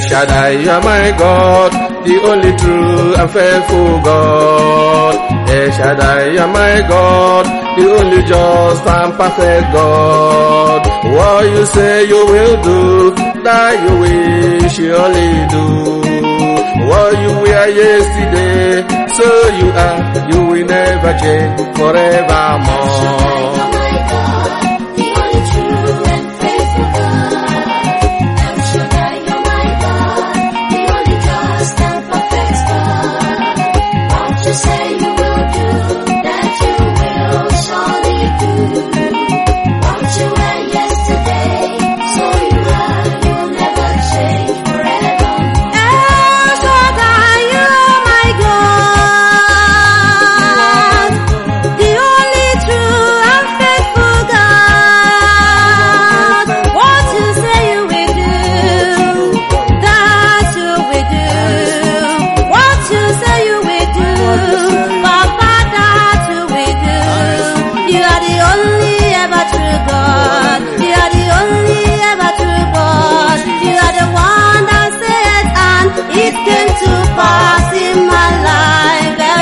Shaddai, you are my God, the only true and faithful God. El Shaddai, you are my God, the only just and perfect God. What you say you will do, that you will surely do. What you were yesterday, so you are, you will never change forevermore. Say you will do that you will surely do. What you were yesterday, so you are, you'll never change forever. El Shaddai, you are my God, the only true and faithful God. What you say you will do, that you will do. What you say you will do, Papa, that you will do. You are the only ever true God. You are the only ever true God. You are the one that said and it came to pass in my life. El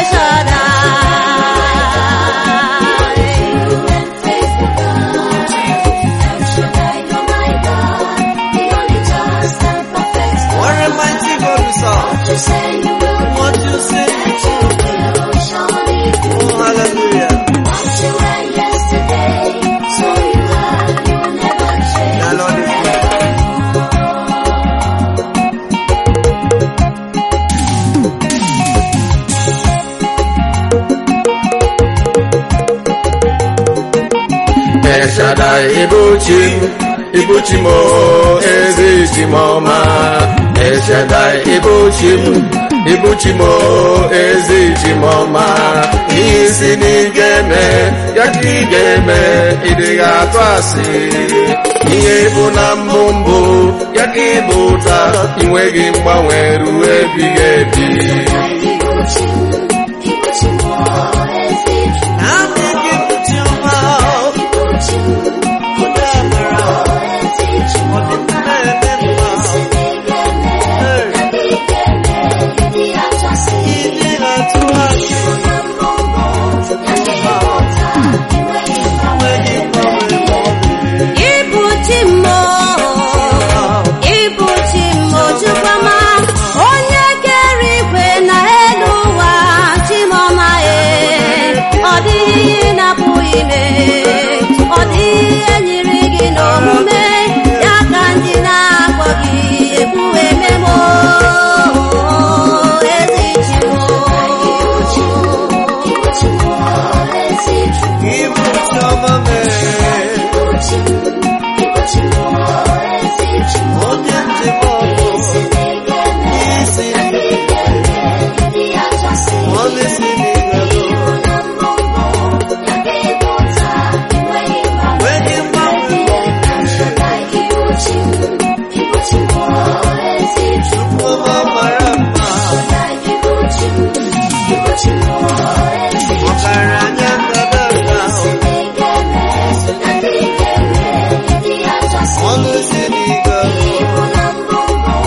Shaddai. What a mighty God we serve. What you say, oh hallelujah. The Lord is good. El Shaddai, Ibuchi, Ibuchi mo, Ezichi mo ma. El Shaddai, Ibuchi, Ibuchi mo, Ezichi mo ma. Isi n'igeme, ya ka ị ga-eme, ị dịghị atụ asị. Ihe bụ na mbụ mbụ, ya ka ị bụ taa, ị nweghị mgbanwe ruo ebighị ebi. I'm making put your mouth. Put them around. Put them around. He did not to us. When he promised Ibuchi mo, Ibuchi mo Chukwama, onye kere igwe na elu ụwa Chimoma e, ọ dịghị ihe na-apụghị ime, ọ dịghị ihe nyiri gị n'omume, ya ka ndị na-akpọ gị egwu ememo, ezi He put your mama. Onye ntị mọlụ. Isi ọlụ isi n'igado. When he Chukwu ọma mara mma. Ọgaranya ndadada. Ọlụ isi n'igado.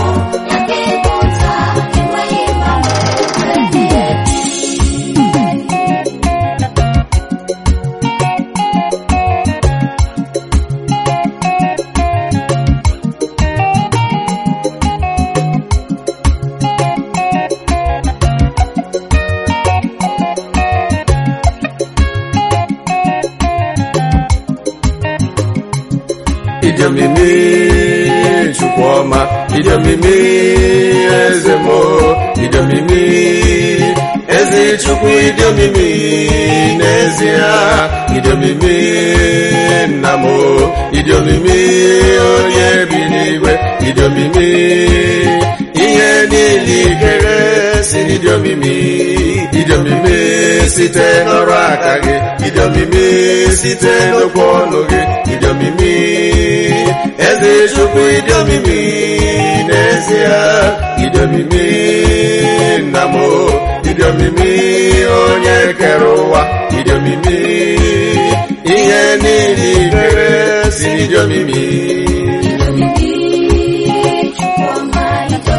Ịdị omimi Chukwuma, ịdị omimi eze m, ịdị omimi eze Chukwu, ịdị omimi n'ezie, ịdị omimi nna m, ịdị omimi onye bi n'igwe, ịdị omimi ihe niile ikere si n'ịdị omimi, ịdị omimi site n'ọrụ aka gị, ịdị omimi site n'okwu ọnụ gị, ịdị omimi eze chukwu ịdị omimi n'ezie ịdị omimi nna m ịdị omimi onye kere ụwa ịdị omimi ihe niile ikere si n'ịdị omimi Chukwuma, ịdị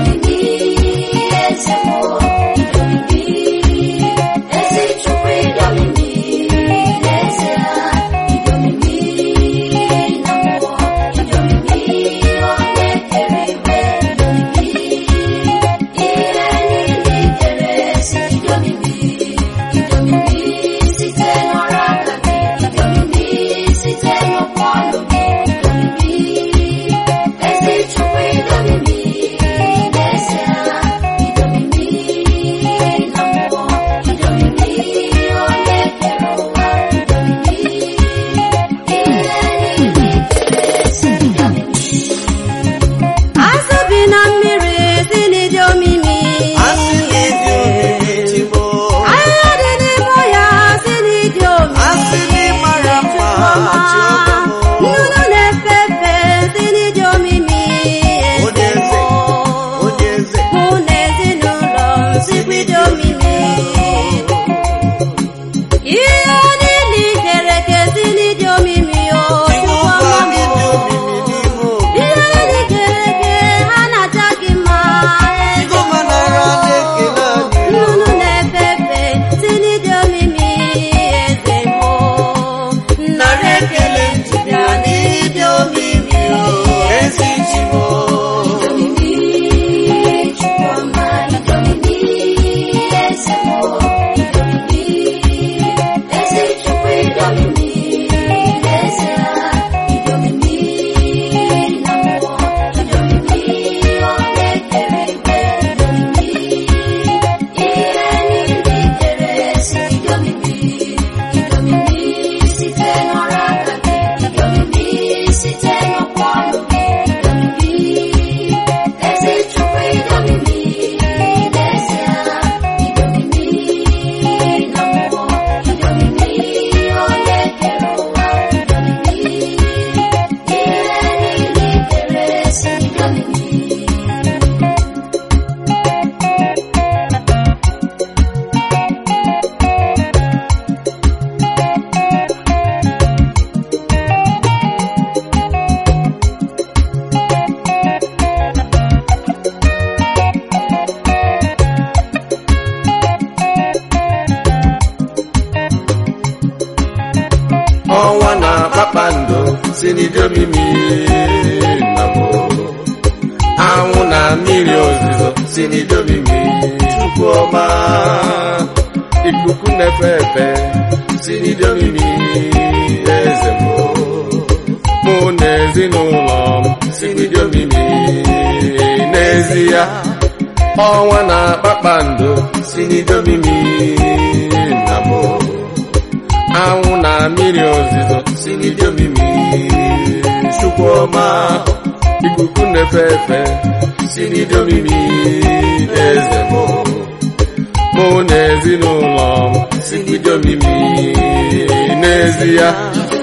kpakpando si n'idomimi nna m anwụ na mmiri ozuzo si n'idomimi chukwu ọma ikuku na-efe efe si n'idomimi eze m mụ na ezinụlọ m si n'idomimi n'ezie ọnwa na kpakpando si n'idomimi nna m anwụ na mmiri ozizo si n'idomimi chukwu ọma ikuku na-efe efe si n'idomimi eze m mụ na ezinụlọ m si n'idomimi n'ezie